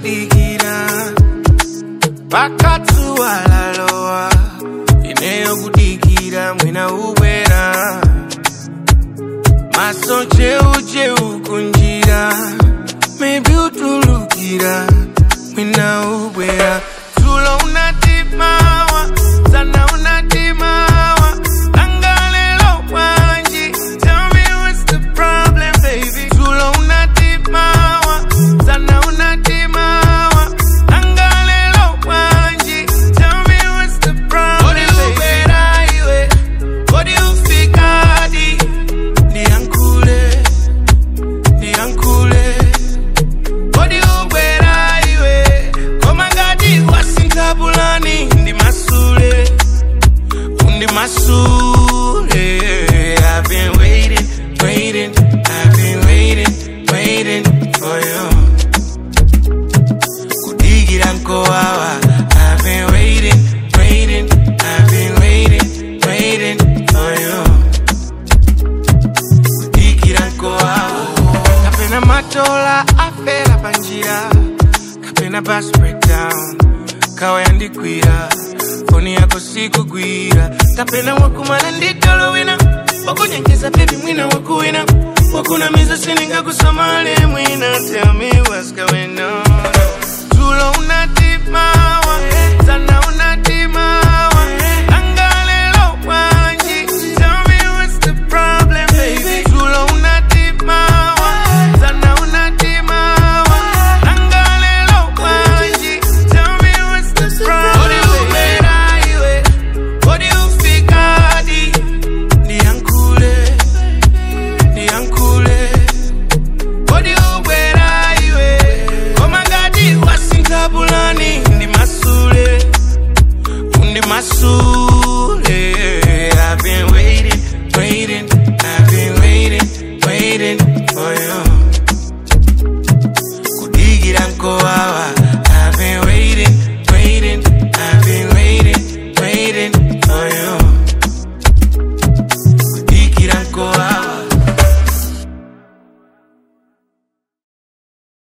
kudikira pakatsuwa lalowa ineyo kudikira mwina ubwera maso cheucheu kunjira maybe utulukira mwina ubwera tulo unatimawa sana unatimawa angalelo wanji tell me what's the problem baby tulo unatimawa sana unatimawa angalelo wanji tell me what's the problem Kodi ubwera iwe Kodi ufikadi Niankule Niankule Kodi ubwera iwe Koma ngati wasinthabulani Ndi masule Undi masule I've been waiting, waiting I've been waiting, waiting for you Kudigira nkowawa I've been waiting, waiting I've been waiting, waiting for you Kudigira nkowawa Kapena matola afera panjira Kapena bus breakdown Kawa yandikwira Foni yako sikugwira Kapena wakumana nditolo wina Wakunyengeza baby mwina wakuwina Wakunamiza sininga kusomale mwina Tell me what's going on Tulo unatimawa Sana unatimawa Angalelo wanji Tell me what's the problem baby Tulo unatimawa Sana unatimawa Angalelo wanji Tell me what's the problem Kodi ubera iwe Kodi ufikadi Niankule Niankule Kodi ubwera iwe Koma ngati wasinthabulani Ndi masule Undi masule